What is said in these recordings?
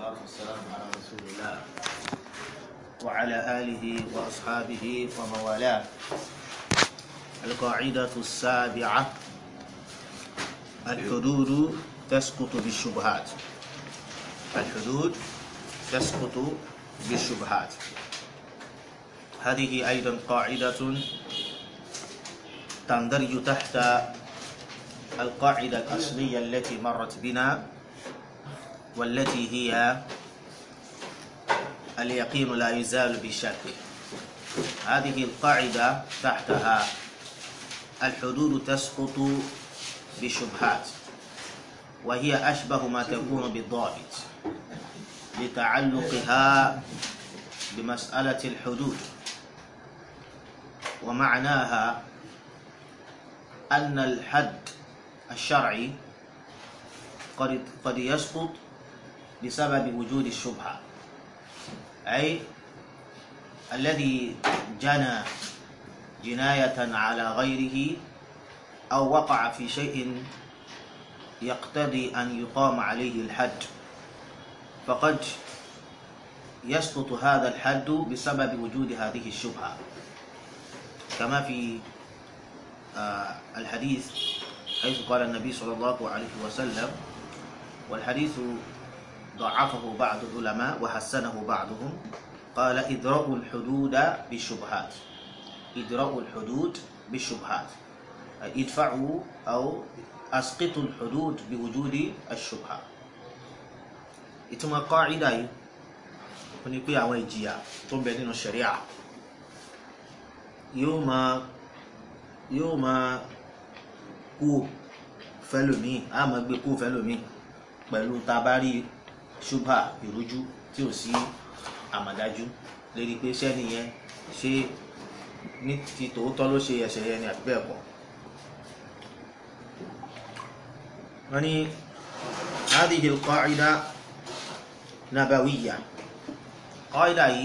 والصلاة والسلام على رسول الله وعلى آله وأصحابه ومن والاه القاعدة السابعة الحدود تسقط بالشبهات الحدود تسقط بالشبهات هذه أيضا قاعدة تندرج تحت القاعدة الأصلية التي مرت بنا والتي هي اليقين لا يزال بشك هذه القاعدة تحتها الحدود تسقط بشبهات وهي أشبه ما تكون بالضابط لتعلقها بمسألة الحدود ومعناها أن الحد الشرعي قد قد يسقط بسبب وجود الشبهة أي الذي جنى جناية على غيره أو وقع في شيء يقتضي أن يقام عليه الحد فقد يسقط هذا الحد بسبب وجود هذه الشبهة كما في آه الحديث حيث قال النبي صلى الله عليه وسلم والحديث ضعفه بعض العلماء وحسنه بعضهم قال إدراء الحدود بالشبهات إدراء الحدود بالشبهات ادفعوا أو أسقطوا الحدود بوجود الشبهة ìtumọ̀ kọ́ìdà yìí ó ní pé àwọn ìjìyà tó ń bẹ nínú ṣẹ̀ríà yóò máa yóò máa kú fẹ́lòmíì á máa gbé kú fẹ́lòmíì pẹ̀lú tabari ṣubha ìrújú tí ò sí àmàdájú lérí pé sẹ́ni yẹn ṣé ní ti tòótọ́ ló ṣe ẹ̀ṣẹ̀ yẹn ni àti bẹ́ẹ̀ kọ́. wọ́n ní هذه القاعدة نبوية قاعدة yìí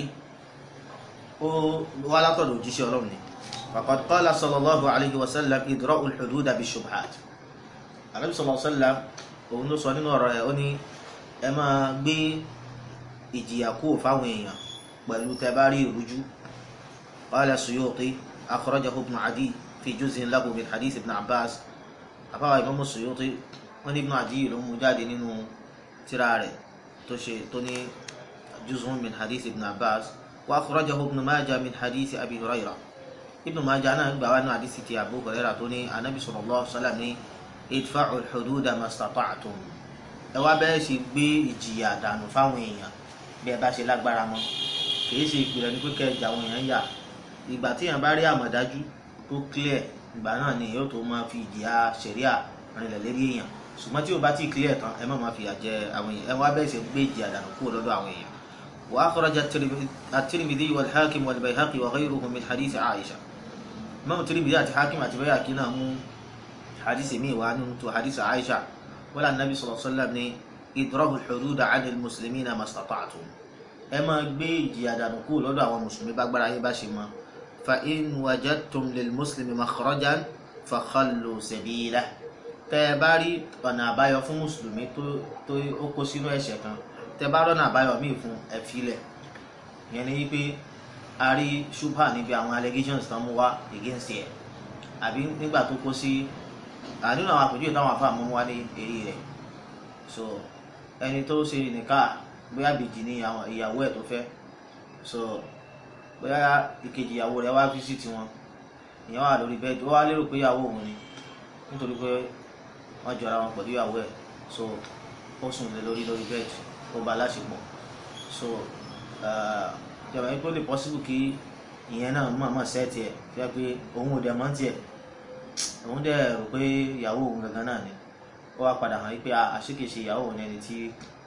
ó wá látọ̀dọ̀ òjíṣẹ́ ọlọ́run ni فقد قال صلى الله عليه وسلم إدراء الحدود بالشبهات النبي صلى الله عليه وسلم òun ló sọ nínú ọ̀rọ̀ ẹ̀ ó ní ẹ máa gbé ìjìyà kúrò fáwọn èèyàn pẹ̀lú tẹ́ bá rí ìrújú قال السيوطي أخرجه ابن عدي في جزء له من حديث ابن عباس àfáwà Imam Suyuti wọ́n ní Ibn Adi ló mú jáde nínú tírà rẹ̀ tó ṣe tó ní جزء من حديث ابن عباس وأخرجه ابن ماجه من حديث أبي هريرة ابن ماجه náà gbà wá nínú àdìsí ti Abu Hurairah tó ní anabi sallallahu alaihi wasallam ní idfa'u al-hududa mastata'tum ẹ wá bẹ́ẹ̀ ṣe gbé ìjìyà dànù fáwọn èèyàn bí ẹ bá ṣe lágbára mọ́ kì í ṣe ìpìlẹ̀ ní pípẹ́ ìjà àwọn èèyàn yà ìgbà tí èèyàn bá rí àmọ̀dájú tó clear ìgbà náà ni yóò tó máa fi ìjìyà ṣẹ̀ríà rìnlẹ̀ lérí èèyàn ṣùgbọ́n tí o bá ti clear tán ẹ má máa fi àjẹ àwọn èèyàn ẹ wá bẹ́ẹ̀ ṣe gbé ìjìyà dànù kúrò lọ́dọ̀ àwọn èèyàn وأخرج الترمذي والحاكم والبيهقي وغيرهم من حديث عائشة إمام الترمذي الحاكم البيهقي نعم حديث مي وعنه حديث عائشة ولا النبي صلى الله عليه وسلم إضرب الحدود عن المسلمين ما استطعتم أما بي جيادا نقول لدى ومسلمي بقبر أي باشي ما فإن وجدتم للمسلم مخرجا فخلوا سبيله تباري أنا بايو فún mùsùlùmí tó tó ó kó sínú ẹ̀ṣẹ̀ kan tẹ́ bá rọ́nà àbáyọ míì fún ẹ filẹ̀ ìyẹn ni wípé a rí ṣùpà níbi àwọn allegations tán mú wá against ẹ àbí nígbà tó kó sí nínú àwọn àpèjúwe táwọn afá mú wá ní èyí rẹ̀ so ẹni tó ṣe nìka bóyá bèjì ni ìyàwó ẹ̀ tó fẹ́ so bóyá ìkejì ìyàwó rẹ̀ wá visit wọn ìyẹn wà lórí bẹ́ẹ̀dì ó wá lérò pé ìyàwó òun ni nítorí pé wọ́n jọra wọn pẹ̀lú ìyàwó ẹ̀ so ó sùn lé lórí lórí bẹ́ẹ̀dì ó bá láṣepọ̀ so ìjọba yìí kó lè possible kí ìyẹn náà mọ̀ mọ̀ sẹ́ẹ̀tì ẹ̀ fi hàn pé òun ò dẹ̀ mọ́ tiẹ̀ òun dẹ̀ rò pé ìyàwó òun gangan náà ni ó wá padà hàn wípé àṣekèṣe ìyàwó òun ẹni tí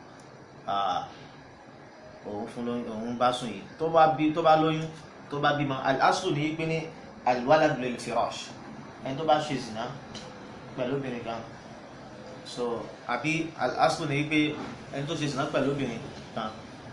òun fún lóyún òun bá sùn yìí tó bá bí tó bá lóyún tó bá bímọ al-aslu ní pé ní al-waladu lil-firash ẹni tó bá ṣe zina pẹ̀lú obìnrin kan so àbí al-aslu ní pé ẹni tó ṣe zina pẹ̀lú obìnrin kan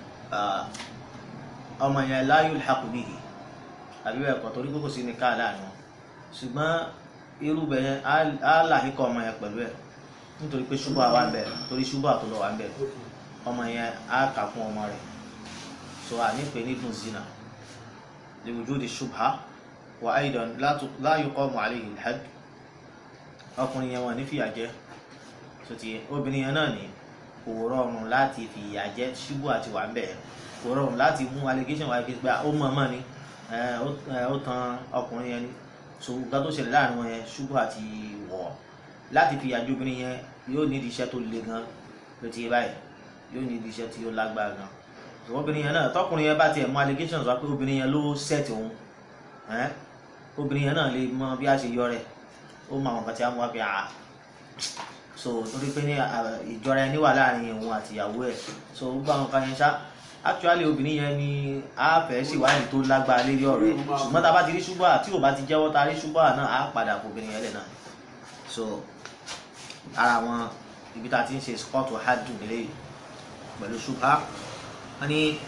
ọmọ yẹn la yulhaqu bihi àbí bẹ́ẹ̀ kọ́ torí kókò sí ní ká láàrin wọn ṣùgbọ́n irú bẹ̀ yẹn á láhìkọ́ ọmọ yẹn pẹ̀lú ẹ̀ nítorí pé ṣubú àwa ń bẹ̀ torí ṣubú àtọ́lọ́ wa ń bẹ̀ ọmọ yẹn á kà fún ọmọ rẹ̀ so à ní pè ní ibn zina li wujudi shubha wa aidan la yuqamu alayhi al-hadd ọkùnrin yẹn wọn ní fìyà jẹ so ti obìnrin yẹn náà ní kò rọrùn láti fìyà jẹ ṣubú àti wà ń bẹ̀ kò rọrùn láti mú allegation wáyé pé ó mọ̀ mọ́ ni ó tan ọkùnrin yẹn ni so nǹkan tó ṣẹlẹ̀ láàrin wọn yẹn ṣubú àti wọ̀ láti fìyà jẹ obìnrin yẹn yóò ní iṣẹ́ tó le gan ló ti yé báyìí yóò ní iṣẹ́ tí ó lágbára gan so obìnrin yẹn náà tọkùnrin yẹn bá tiẹ̀ mú allegations wá pé obìnrin yẹn ló set òun obìnrin yẹn náà lè mọ bí a ṣe yọ rẹ̀ ó mọ àwọn kan tí a mú wá pé àá so torí pé ní ìjọra ẹni wà láàrin òun àti ìyàwó ẹ̀ so gbogbo àwọn kan yẹn ṣá actually obìnrin yẹn ni a fẹ́ ṣèwádìí tó lágbára lérí ọ̀rọ̀ ẹ̀ ṣùgbọ́n tá a bá ti rí ṣùgbọ́n tí ò bá ti jẹ́wọ́ ta rí ṣùgbọ́n náà á padà kó obìnrin yẹn lẹ̀ náà so ara àwọn ibi tá a ti ń ṣe scott hadu nílé pẹ̀lú ṣùgbọ́n wọ́n ní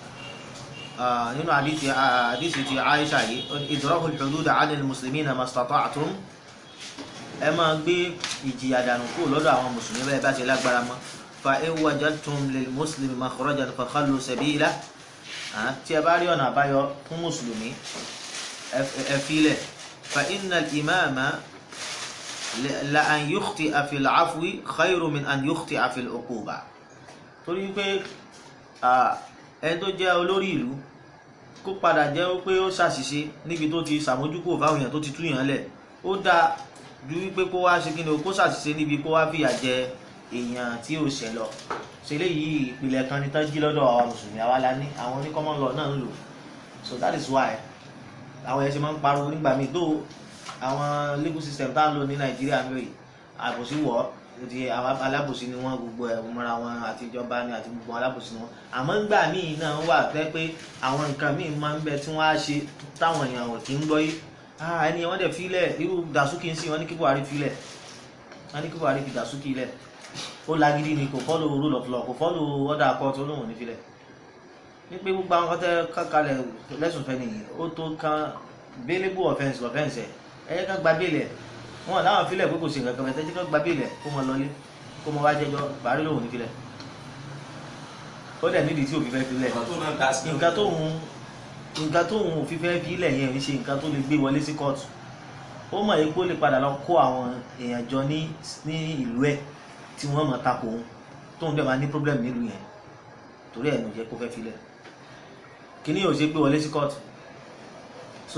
nínú àdìsí ti Aisha yìí idra'u al-hudud 'ala al-muslimina mastata'tum ẹ máa gbé ìjìyà dànù kúrò lọ́dọ̀ àwọn mùsùlùmí bẹ́ẹ̀ bá ṣe lágbára mọ́ fa in wajadtum lil muslimi makhrajan fa khallu sabila tí ẹ bá rí ọ̀nà àbáyọ fún mùsùlùmí ẹ filẹ̀ fa inna al-imama la an yukhti'a fil 'afwi khayru min an yukhti'a fil 'uquba torí pé ẹni tó jẹ́ olórí ìlú kó padà jẹ́ pé ó ṣàṣìṣe níbi tó ti ṣàmójúkò fáwọn èèyàn tó ti túyàn lẹ̀ ó dáa ju wípé kó wá ṣe kí ni o kó ṣàṣìṣe níbi kó wá fìyà jẹ èèyàn tí ò ṣẹ̀ lọ ṣe léyìí ìpìlẹ̀ kan ní tán jí lọ́dọ̀ àwọn mùsùlùmí àwa la ní àwọn ní common law náà ń lò so that is why àwọn yẹn ṣe máa ń pariwo nígbà míì tó àwọn legal system tá à ń lò ní nàìjíríà ń bẹ̀rẹ̀ àbòsí wọ̀ ti àwọn alábòsí ni wọ́n gbogbo ẹ̀ mọ́ra wọn àti ìjọba ni àti gbogbo alábòsí ni wọ́n àmọ́ ńgbà míì náà wà pẹ́ pé àwọn nǹkan míì máa ń bẹ tí wọ́n á ṣe táwọn èèyàn ò kí ń gbọ́ yìí ẹni wọ́n dẹ̀ filẹ̀ irú dàsúkì ń sìn wọ́n ní kí Buhari filẹ̀ wọ́n ní kí Buhari fi dàsúkì lẹ̀ ó lágídí ni kò fọ́lù rule of law kò fọ́lù order court olóhùn ní filẹ̀ ní pé gbogbo àwọn kọ́tẹ́ kankalẹ̀ lẹ́sùn fẹ́ nìyí ó tó kan bailable offence offence ẹ̀ ẹ̀yẹ kan gba bail ẹ̀ wọn láwọn filẹ̀ pé kò sí nǹkan kan ẹ̀tẹ́jú kan gba bail ẹ̀ kó mọ lọlé kó mọ wá jẹjọ́ Buhari lóhùn ní filẹ̀ ó dẹ̀ nídìí tí òfin fẹ́ filẹ̀ nǹkan tó ń nǹkan tó ń fi fẹ́ fi ilẹ̀ yẹn ń ṣe nǹkan tó lè gbé wọlé sí kóòtù ó mọ̀ yìí pé ó lè padà lọ kó àwọn èèyàn jọ ní ní ìlú ẹ̀ tí wọ́n mọ̀ takò òun tóun dẹ̀ máa ní problem nílùú yẹn torí ẹ̀ ló jẹ́ kó fẹ́ filẹ̀ kíní yóò ṣe gbé wọlé sí kóòtù so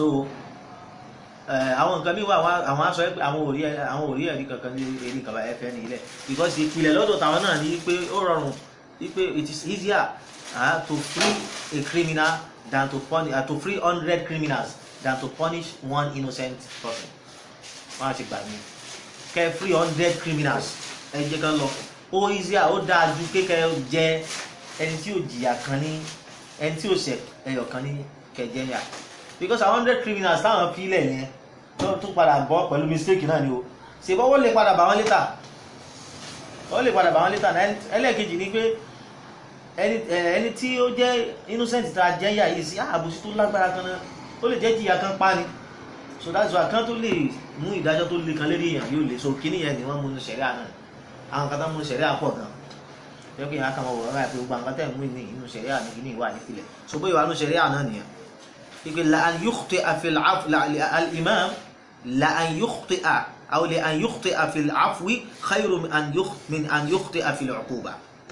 àwọn nǹkan mi wà àwọn aṣọ ẹ pé àwọn òrí àwọn òrí ẹ̀rí kankan ní eré kaba ẹ̀fẹ́ ní ilẹ̀ because ìpìlẹ̀ lọ́dọ̀ tàwọn náà ní pé ó rọrùn wípé it is easier uh, to free a criminal than to punish uh, to free hundred criminals than to punish one innocent person wọn á ti gbà mí kẹ free hundred criminals ẹ jẹ́ ká lọ ó easier ó dáa ju kékeré jẹ ẹni tí ò jìyà kan ní ẹni tí ò ṣẹ̀ ẹyọ kan ní kẹjẹ yà because àwọn hundred criminals táwọn fi ilẹ̀ yẹn tó tún padà bọ́ pẹ̀lú mistake náà ni o ṣèbọ́ wọ́n lè padà bá wọn létà wọ́n lè padà bá wọn létà náà ẹlẹ́ẹ̀kejì ni pé ẹni ẹni tí ó jẹ́ innocent tá a jẹ́ yà yìí sí àbòsí tó lágbára kan náà ó lè jẹ́ jìyà kan pa ni so that's why kan tó lè mú ìdájọ́ tó le kan lérí èèyàn yóò lè so kíní yẹn ni wọ́n mú sẹ̀ríà náà àwọn kan tó mú sẹ̀ríà pọ̀ gan yẹ́n kí n kà máa wọ̀ ọ́nà àti gbogbo àwọn kan tẹ̀ mú ní inú sẹ̀ríà ní kíní ìwà nípìnlẹ̀ so bóyá wà nù sẹ̀ríà náà nìyẹn ipe la an yukhti'a fil afwi al-imam la an yukhti'a aw la an yukhti'a fil afwi khayru min an yukhti'a fil 'uquba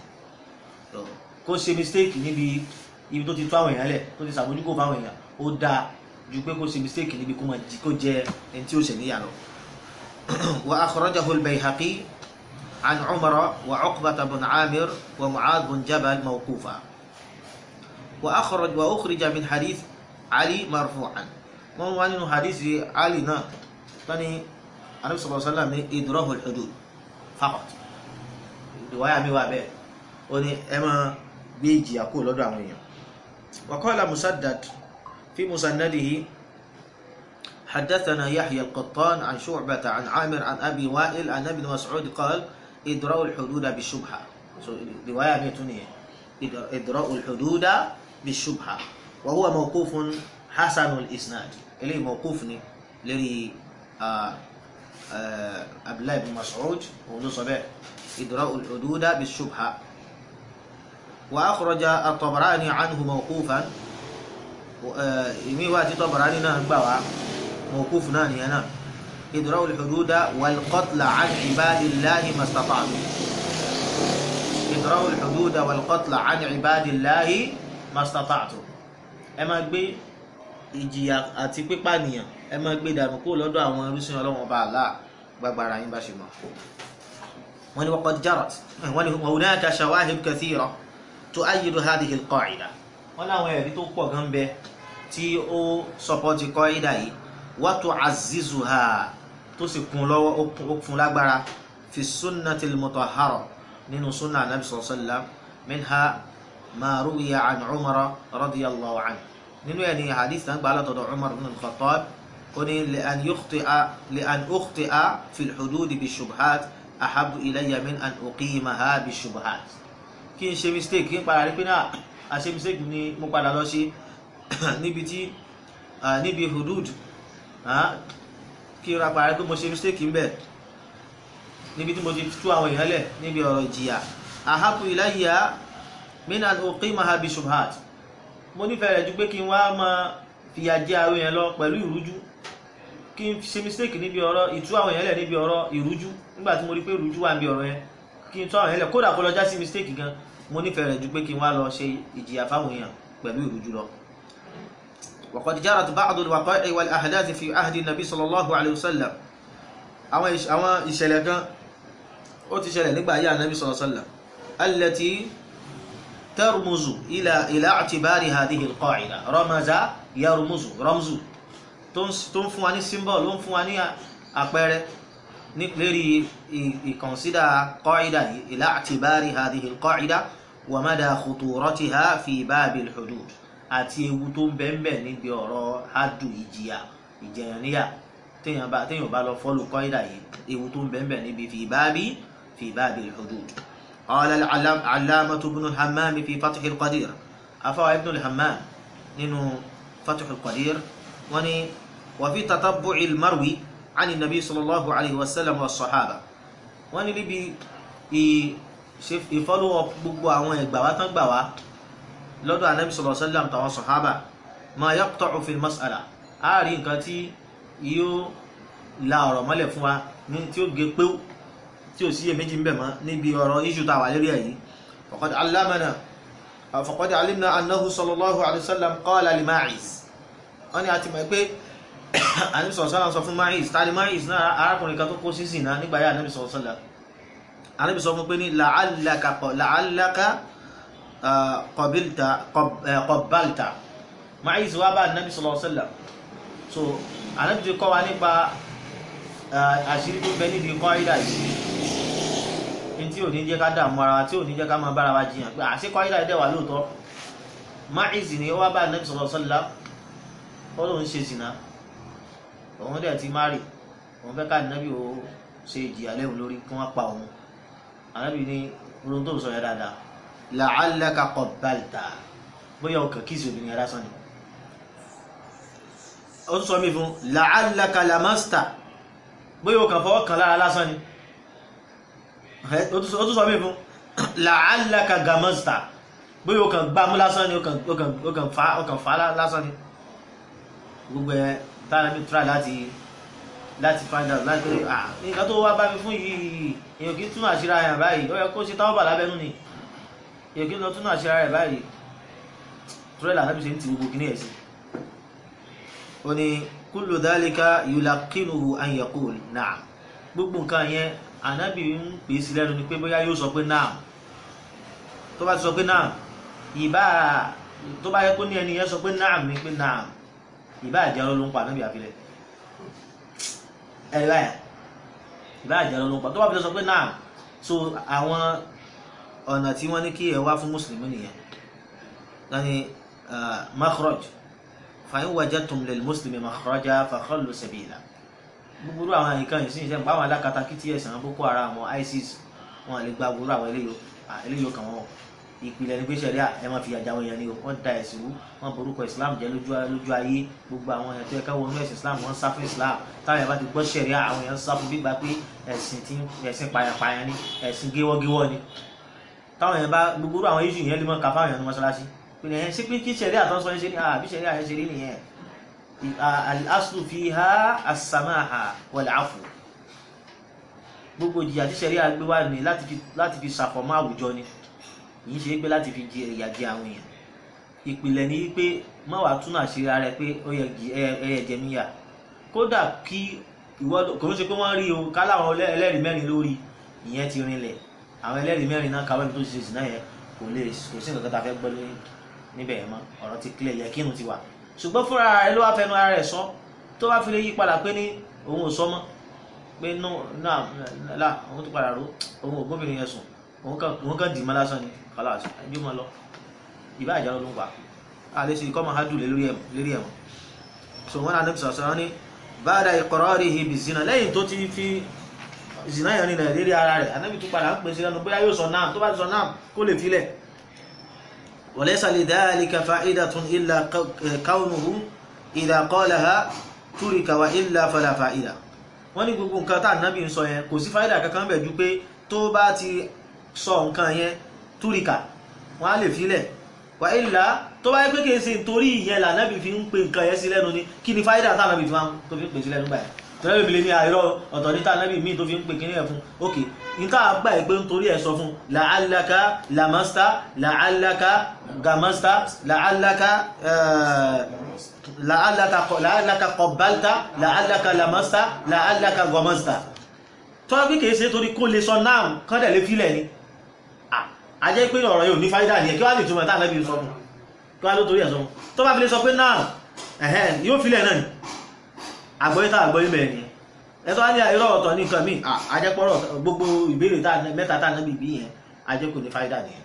kó ṣe mistake níbi ibi tó ti tó àwọn èèyàn lẹ̀ tó ti sàbójúkò fáwọn èèyàn ó dáa ju pé kó ṣe mistake níbi kó máa jí kó jẹ ẹni tí ó ṣe níyà lọ. wa akhrajahu al-Bayhaqi an Umar wa Uqbata bin Amir wa Mu'adh bin Jabal mawqufa wa akhraj wa ukhrija min hadith Ali marfu'an wọ́n wá nínú hadith Ali náà tani anabi sallallahu alaihi wasallam ní idrahu al-hudud faqat ìwáyà mi wà bẹ́ẹ̀ ó ní ẹ máa gbé ìjìyà kó lọ́dọ̀ àwọn èèyàn وقال مسدد في مسنده حدثنا يحيى القطان عن شعبة عن عامر عن أبي وائل عن ابن مسعود قال إدراء الحدود بالشبهة رواية ميتونية إدراء الحدود بالشبهة وهو موقوف حسن الإسناد إليه موقوفني لري عبد الله بن مسعود ونصبه إدراء الحدود بالشبهة wa akhraja at-Tabarani anhu mawqufan ìmí wá tí Tabarani náà gbà wá mawquf náà nìyẹn náà idra'ul hududa wal qatla an ibadillahi mastata'tu idra'ul hududa wal qatla an ibadillahi mastata'tu ẹ máa gbé ìjìyà àti pípànìyàn ẹ máa gbé dànù kúrò lọ́dọ̀ àwọn irúsìn ọlọ́wọ́n ọba àlá gbàgbára yín bá ṣe mọ́ wọ́n ní waqad jarat wọ́n ní wa hunaka shawahid kathira tu'ayyidu hadhihi al-qa'ida wọ́n láwọn ẹ̀rí tó pọ̀ gan bẹ tí ó sọpọ́tì qa'ida yìí wa tu'azzizuha tó sì kún lọ́wọ́ ó fún lágbára fi sunnati al-mutahhara nínú sunna anabi sallallahu alaihi wasallam minha ma ruwiya an umar radiyallahu anhu nínú ẹ̀ ní hadith náà gbà látọ̀dọ̀ umar ibn al-khattab ó ní li'an yukhti'a li'an ukhti'a fi al-hudud bi-shubhat ahabu ilayya min an uqimaha bi-shubhat kí n ṣe mistake kí n padà rí pé náà a ṣe mistake ni mo padà lọ ṣe níbi tí níbi hudud kí n ra padà rí pé mo ṣe mistake ń bẹ̀ níbi tí mo ti tú àwọn èèyàn lẹ̀ níbi ọ̀rọ̀ ìjìyà ahabu ilayya min an uqimaha bi-shubhat mo nífẹ̀ẹ́ rẹ̀ ju pé kí n wá máa fìyà jẹ àwọn èèyàn lọ pẹ̀lú ìrújú kí n ṣe mistake níbi ọ̀rọ̀ ìtú àwọn èèyàn lẹ̀ níbi ọ̀rọ̀ ìrújú nígbà tí mo rí pé ìrújú wà níbi ọ̀rọ̀ yẹn kí n tú àwọn èèyàn lẹ̀ kódà kó lọ já sí mistake gan mo nífẹ̀ẹ́ rẹ̀ ju pé kí n wá lọ ṣe ìjìyà fáwọn èèyàn pẹ̀lú ìrújú lọ. وقد جرت بعض الوقائع والأحداث في عهد النبي صلى الله عليه وسلم àwọn ìṣẹ̀lẹ̀ kan ó ti ṣẹlẹ̀ nígbà ayé Ànábì صلى الله عليه وسلم التي ترمز إلى إلى اعتبار هذه القاعدة رمز يرمز رمز tó ń fún wa ní symbol ló ń fún wa ní àpẹẹrẹ lérí ìkọ̀nsídà qaida yìí إلى اعتبار هذه القاعدة ومدى خطورتها في باب الحدود àti ewu tó ń bẹ́ẹ̀ níbi ọ̀rọ̀ hadu ìjìyà ìjẹyàníyà téèyàn bá téèyàn bá lọ fọ́lù qaida yìí ewu tó ń bẹ́ẹ̀ níbi في باب في باب الحدود قال العلامة ابن الحمام في فتح القدير أفوى ابن الحمام ننو فتح القدير وني وفي تتبع المروي عن النبي صلى الله عليه وسلم والصحابة وني لبي ìfọ́lù gbogbo àwọn ẹgbà wa tán gbà wá lọ́dọ̀ anabi sallallahu alaihi wasallam tàwọn sọ̀hábà ma yaqta'u fil mas'ala a rí nǹkan tí yóò la ọ̀rọ̀ mọ́lẹ̀ fún wa ní tí ó gé péw tí ò sí èméjì ń bẹ̀ mọ́ níbi ọ̀rọ̀ iṣu tá a wà lérí èyí faqad allamana faqad alimna annahu sallallahu alayhi wa sallam qala li Ma'iz wọ́n ní a ti mọ̀ pé anabi sallallahu alayhi wa sallam sọ fún Ma'iz tani Ma'iz náà arákùnrin kan tó kó sísìn náà nígbà yá anabi sallallahu alayhi wa sallam anabi sọ fún pé ní la'allaka la'allaka qabilta qabbalta Ma'iz wá bá anabi sallallahu alayhi wa sallam so anabi ti kọ́ wa nípa àṣírí tó bẹ nídìí kọ́ ìdá yìí ní tí ò ní jẹ́ ká dààmú ara wa tí ò ní jẹ́ ká máa bára wa jiyàn pé àṣẹ kọ́ ìdá ìdẹ́wà lóòótọ́ Ma'iz ni ó wá bá Ànábì sallallahu alaihi wasallam ó lóun ṣe zìnà òun dẹ̀ ti márì òun fẹ́ ká Ànábì ó ṣe ìjìyà lẹ́hùn lórí kí wọ́n pa òun Ànábì ní olóhun tó sọ yẹn dáadáa la'allaka qabbalta bóyá ọkàn kíìsì obìnrin yẹn lásán ni ó tún sọ mí fún la'allaka lamasta bóyá o kàn fọwọ́ kan lára lásán ni ó tún sọ mí fún la'allaka gamasta bóyá o kàn gbámú lásán ni o kàn fa lásán ni gbogbo ẹ tààrà mi try láti láti find out láti pé ah nǹkan tó wá bá mi fún yìí èyàn kì í túnú àṣírí àyàn báyìí ó yẹ kó ṣe táwọn bà lábẹ́nú ni èyàn kì í lọ túnú àṣírí àyàn báyìí tùrẹ́là náà bí ṣe ń ti gbogbo kìíní ẹ̀ sí ó ní kullu dhalika yulaqinuhu an yaqul na'am gbogbo nǹkan yẹn ànábì ń pè sí lẹ́nu ni pé bóyá yóò sọ pé na'am tó bá ti sọ pé na'am ìbá tó bá yẹ kó ní ẹni yẹn sọ pé na'am ni pé na'am ìbá àjẹ́ ló ń pa ànábì àfilẹ̀ ẹ̀rí báyà ìbá àjẹ́ ló ń pa tó bá fi sọ pé na'am so àwọn ọ̀nà tí wọ́n ní kí ẹ wá fún mùsùlùmí nìyẹn lani makhraj fàyín wajadtum lil muslimi makhraja fakhallu sabila gbogbo àwọn àyíká yìí sí ìṣẹ́ nípa àwọn alákatakítí ẹ̀sìn àwọn boko haram àwọn isis wọn lè gba gbogbo àwọn eléyìí kan wọn ìpìlẹ̀ ní pé sẹ́ríà ẹ máa fi àjà wọn yẹn ni wọ́n da ẹ̀sìn wú wọ́n borúkọ islam jẹ́ lójú ayé gbogbo àwọn èèyàn tó yẹ káwọn onú ẹ̀sìn islam wọ́n sá fún islam táwọn èèyàn bá ti gbọ́ sẹ́ríà àwọn èèyàn sá fún gbígbà pé ẹ̀sìn tí ẹ̀sìn payanpayan ni ẹ̀sìn géwọ́géwọ́ ni táwọn yẹn bá gbogbo àwọn iṣu yẹn lè mọ ká fáwọn yẹn ní mọ́ṣáláṣí pé ẹ̀ ṣé pé kí ṣẹ̀rí àtọ́sọ ẹ̀ ṣe ní àbí ṣẹ̀rí àyẹ̀ ṣe rí nìyẹn al-aslu fiha as-samaha wal-'afwu gbogbo ìjìyà tí ṣẹ̀rí àgbé wà ní láti fi ṣàfọ̀mọ́ àwùjọ ni yìí ṣe pé láti fi jẹ ìyà jẹ àwọn èèyàn ìpìlẹ̀ ni wípé má wàá túnú àṣírí ara ẹ pé ó yẹ ẹyẹ jẹ níyà kódà kí ìwọ kò ń ṣe pé wọ́n rí o ká láwọn ẹlẹ́rìí mẹ́rin lórí ìyẹn ti rinlẹ̀ àwọn ẹlẹ́rìí mẹ́rin náà káwé tó ṣe ìsìn náà yẹn kò lè kò sí nǹkan tá a fẹ́ gbọ́ níbẹ̀ yẹn mọ́ ọ̀rọ̀ ti clear yẹ kínú ti wà ṣùgbọ́n fúnra rẹ̀ ló wá fẹnu ara rẹ̀ sọ tó bá fi lè yí padà pé ní òun ò sọ mọ́ pé náà là òun ti padà ró òun ò gbóbìnrin yẹn sùn òun kàn dì mọ́ lásán ni kálá ẹjọ́ mọ́ lọ ìbá àjọ ló ń pa a lè ṣe ìkọ́mọ̀ hádùn lérí ẹ̀mọ́ so wọn àdébí sọ̀sọ̀ ní báadà iqrarihi bi zina lẹ́yìn tó ti fi zina yẹn rìnlẹ̀ lérí ara rẹ̀ ànábì tó padà ń pèsè lẹ́nu bóyá yóò sọ náà tó bá ti sọ náà kó lè filẹ̀ wa laysa li dhalika fa'idatun illa kawnuhu idha qalaha turika wa illa fala fa'ida wọ́n ní gbogbo nǹkan tá ànábì ń sọ yẹn kò sí fáìdà kankan bẹ̀ ju pé tó bá ti sọ nǹkan yẹn túrìkà wọ́n á lè filẹ̀ wà ilà tó bá yẹ pé kìí ṣe nítorí ìyẹn lànàbì fi ń pe nǹkan yẹn sí lẹ́nu ni kí ni fáyidà tànàbì fi máa tó fi ń pè sí lẹ́nu báyìí tọ́lá bèbè ní àìrọ́ ọ̀tọ̀ ní tànàbì míì tó fi ń pè kíní ẹ̀ fún ok nǹkan àgbà ẹ̀ pé nítorí ẹ̀ sọ fún làálàkà làmásítà làálàkà gàmásítà làálàkà làálàkà kọ̀báltà làálàkà làmásítà làálàkà gọmásítà tọ́lá bí kìí ṣe torí kó lè sọ náà kọ́dẹ̀ lè filẹ̀ ni a jẹ́ pé ọ̀rọ̀ yóò ní fáídà ní ẹ̀ kí wá lè túnmọ̀ tàà lẹ́bí sọ fún kí wá ló torí ẹ̀ sọ fún tó bá fi lè sọ pé náà ẹ̀hẹ́ yóò filẹ̀ náà ni àgbọ́yé tàà àgbọ́yé mẹ́rin ni ẹ̀tọ́ á ní irọ́ ọ̀tọ̀ ní nǹkan míì a jẹ́ pọ́rọ̀ gbogbo ìbéèrè mẹ́ta tàà lẹ́bí bí yẹn a jẹ́ kò ní fáídà ni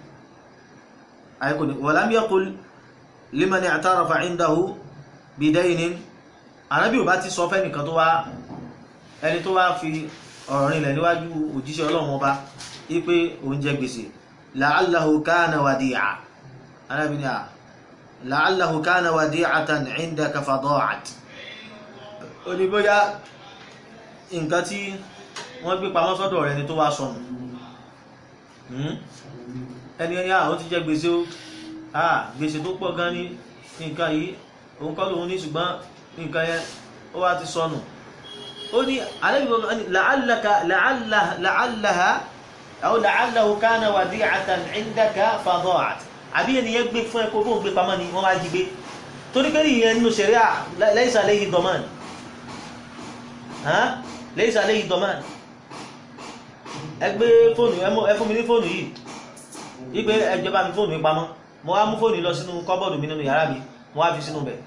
walam yaqul liman i'tarafa indahu bidaynin ànábì ò bá ti sọ fẹ́nìkan tó wá ẹni tó wá fi ọ̀rọ̀ rinlẹ̀ níwájú òjíṣẹ́ ọlọ́run ọba wípé òun jẹ gbèsè la'allahu kana wadi'a arábìnrin à la'allahu kana wadi'atan 'indaka fada'at ó ní bóyá nǹkan tí wọ́n gbé pamọ́ sọ́dọ̀ rẹ̀ ni tó wá sọnù ẹni ẹni àwọn ti jẹ gbèsè ó gbèsè tó pọ̀ gan ní nǹkan yìí òun kọ́ lòun ní ṣùgbọ́n nǹkan yẹn ó wá ti sọnù ó ní la'allaka la'allaha aw la'allahu kana wadi'atan 'indaka fada'at àbí ènìyàn gbé fún ẹkọ fún gbé pamọ́ ni wọ́n wá jí gbé torí pé ìyẹn nínú ṣẹ̀ríà laysa alayhi daman laysa alayhi daman ẹ gbé fóònù ẹ fún mi ní fóònù yìí wípé ẹjọba mi fóònù mi pamọ́ mo wá mú fóònù lọ sínú kọ́bọ̀dù mi nínú yàrá mi mo wá fi sínú bẹ̀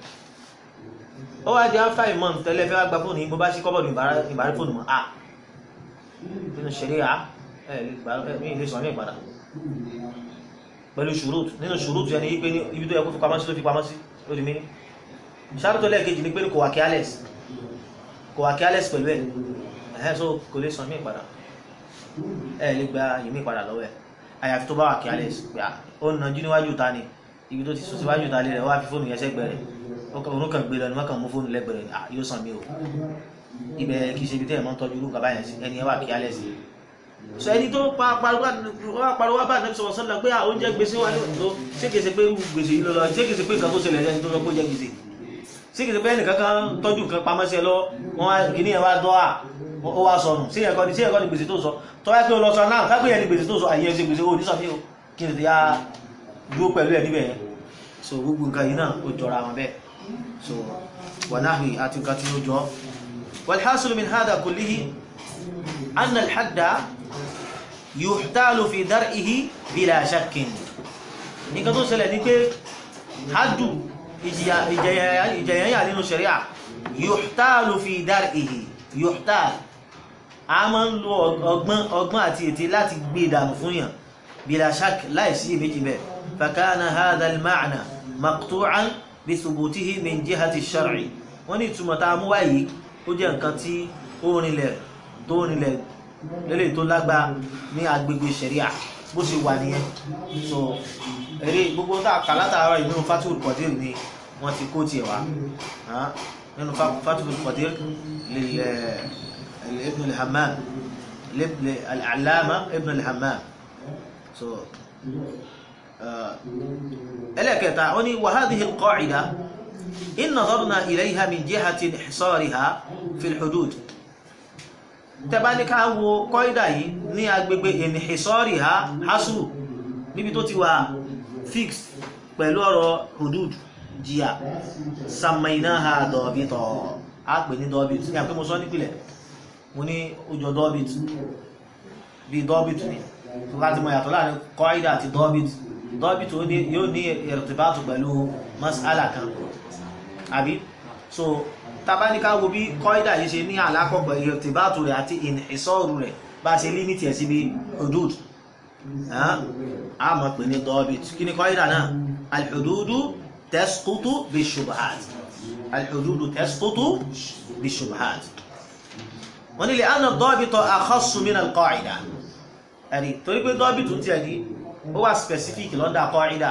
ó wá di after a month tẹ́lẹ̀ fẹ́ wá gba fóònù yìí bó bá sí kọ́bọ̀dù ìbára fóònù mọ́ ah nínú ṣẹ̀ríà mi ilé sọ ní ìpadà pẹ̀lú ṣùrùt nínú ṣùrùt yẹni wípé ní ibi tó yẹ kó fi pamọ́ sí ló fi pamọ́ sí ló di mí ṣàrùtọ́ lẹ́ẹ̀kejì ní pé kò wà careless kò wà careless pẹ̀lú ẹ̀ ẹ̀hẹ́ so kò lè sọ mí ìpadà ẹ̀ lè gba ìmí ìpadà lọ́wọ́ ẹ̀ àyàfi tó bá wà careless pé ó nà jú níwájú ta ni ibi tó ti sùn síwájú ta lé rẹ̀ wá fi fóònù yẹn sẹ́gbẹ̀ẹ́ rẹ̀ òun kàn gbé lọ ni wọ́n kàn mú fóònù lẹ́gbẹ̀ẹ́ rẹ̀ yóò sàn mí o ibẹ̀ kì í ṣe ibi tẹ́ ẹ̀ mọ́ tọ́jú irú nǹkan báyẹn sí ẹni ẹ wà careless so ẹni tó pariwo bá nẹ́bí sọ̀rọ̀ sọ́lá pé oúnjẹ gbèsè wà ní ọ̀dọ́ ṣé kìí ṣe pé gbèsè yìí lọ́lọ́ ṣé kìí ṣe pé nǹkan tó ṣẹlẹ̀ ẹni tó lọ kó jẹ gbèsè ṣé kìí ṣe pé ẹnìkan kan tọ́jú nǹkan pamọ́ sí ẹ lọ wọn kìíní ẹ wá dọ́ à ó wá sọnù sí ẹ̀kọ́ ni sí ẹ̀kọ́ ni gbèsè tó sọ tó wáyé pé ó lọ sọ náà kápẹ́ yẹn ni gbèsè tó sọ àyè ẹsẹ̀ gbèsè ó ní sọ mí o kí ni ti yá dúró pẹ̀lú ẹ níbẹ̀ yẹn so gbogbo nǹkan yìí náà ó jọra wọn bẹ́ẹ̀ so wọnáhùn àti nǹkan tí ó jọ والحاصل من هذا كله أن الحد yuhtalu fi dar'ihi bila shakkin nǹkan tó ṣẹlẹ̀ ní pé hajjú ìjẹyànyà nínú sharia yuhtalu fi dar'ihi yuhtal a máa ń lo ọgbọ́n àti ètè láti gbé ìdànù fún yàn bila shak láìsí méjì bẹ́ fakana hadha al-ma'na maqtu'an bi thubutihi min jihati ash-shar'i wọ́n ní ìtumọ̀ tá a mú wáyé ó jẹ́ nǹkan tí ó rinlẹ̀ tó rinlẹ̀ lélẹ̀ tó lágbá ní agbègbè ṣẹ̀ríà bó ṣe wà nìyẹn so eré gbogbo tá a kà látàárọ̀ yìí nínú Fathul Qadir ni wọ́n ti kó tiẹ̀ wá nínú Fathul Qadir ibn al-Hammam al-Allama ibn al-Hammam so ẹlẹ́kẹta ó ní wa hadhihi al-qa'ida in nadarna ilayha min jihati ihsariha fi al-hudud tẹ́bá ní ká wo kọ́ìdà yìí ní agbègbè inhisariha hasru níbi tó ti wà fixed pẹ̀lú ọ̀rọ̀ hudud jìyà samainaha dọ̀bítọ̀ a pè ní dọ́bít ní àpé mo sọ nípìlẹ̀ mo ní ojò dọ́bít bí dọ́bít ni tó ká ti mọ̀ yàtọ̀ láàrin kọ́ìdà àti dọ́bít dọ́bít yóò ní irtibatu pẹ̀lú mas'ala kan àbí so tabaníká wo bí kọ́ìdà yìí ṣe ní àlákọ̀ pẹ̀lú irtibatu rẹ̀ àti ìsọ́rù rẹ̀ bá ṣe límítì ẹ̀ sí bí hudud a mọ̀ pé ní dọ́bít kí ni kọ́ìdà náà alhududu tasqutu bishubuhat alhududu tasqutu bishubuhat wọ́n ní lè anna dọ́bítọ̀ akhassu min alqa'ida ẹ̀rí torí pé dọ́bítù tí ẹ̀rí ó wà specific lọ́dà kọ́ìdà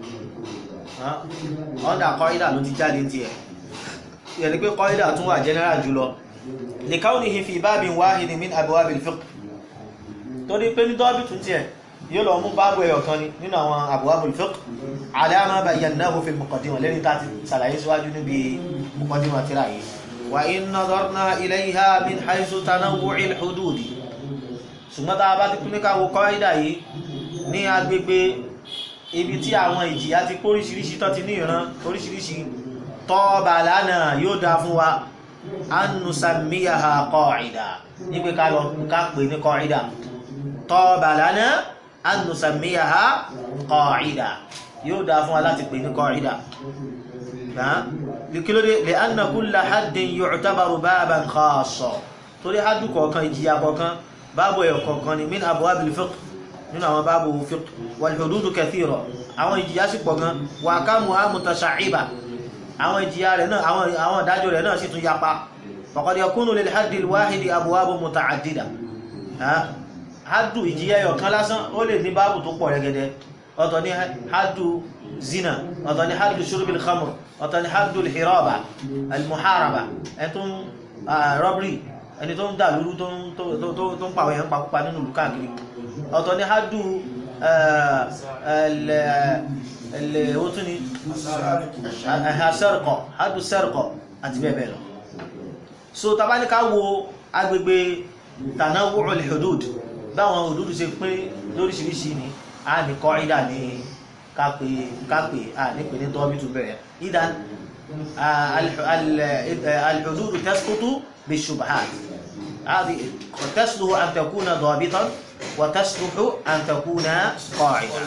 lọ́dà kọ́ìdà ló ti jáde tí ẹ̀ yẹni pé kọ́ìdà tún wà general jùlọ li kawnihi fi babin wahidin min abwabil fiqh torí pé ní dọ́bítù tí ẹ̀ yóò lọ mú báàbù ẹyọ kan ní nínú àwọn abwabul fiqh ala ma bayyanahu fil muqaddimah lẹ́ni tá ti sàlàyé síwájú níbi muqaddimah tíra yìí wa in nadarna ilayha min haythu tanawwu'il hududi ṣùgbọ́n tá a bá ti kú ní káwọ kọ́ìdà yìí ní agbègbè ibi tí àwọn ìjìyà ti póríṣiríṣi tó ti ní ìran oríṣiríṣi tọ́ọ̀bà lánàá yóò dá fún wa annusamiyaha qa'ida nígbé ká lọ ká pè ní qa'ida tọ́ọ̀bà lánàá annusamiyaha qa'ida yóò dá fún wa láti pè ní qa'ida likilode lè anna kulla haddin yu'tabaru baban khassa torí haddu kọ̀ọ̀kan ìjìyà kọ̀ọ̀kan báàbù ẹ̀ kọ̀ọ̀kan ni min abwabil fiqh nínú àwọn báàbù fiqh wal hududu kathira àwọn ìjìyà sì pọ̀ gan wa ahkamuha mutasha'iba àwọn ìjìyà rẹ̀ náà àwọn ìdájọ́ rẹ̀ náà sì tún yapa faqad yakunu lil haddil wahidi abwabu muta'addida haddu ìjìyà ẹ̀yọ̀kan lásán ó lè ní báàbù tó pọ̀ rẹ̀gẹ̀dẹ̀ ọ̀tọ̀ ní haddu zina ọ̀tọ̀ ní haddu shurbil khamr ọ̀tọ̀ ní haddu al-hiraba al-muharaba ẹ̀tún robbery ẹni tó ń dà lúrú tó ń pàwọ̀ èèyàn pàpúpa nínú ìlú káàkiri ọ̀tọ̀ ní hádù ẹ̀lẹ̀ òtún ni sẹ́rẹ̀kọ̀ hádù sẹ́rẹ̀kọ̀ àti bẹ́ẹ̀ bẹ́ẹ̀ lọ so tàbá ní ká wo agbègbè tanawu'ul hudud báwọn hudud ṣe pín lóríṣiríṣi ni a ní kọ́ ìdá ní kápẹ́ a ní pè ní tọ́bí tún bẹ̀rẹ̀ ìdá al-hudud tasqutu بالشبهات هذه تصلح أن تكون ضابطا وتصلح أن تكون قاعدة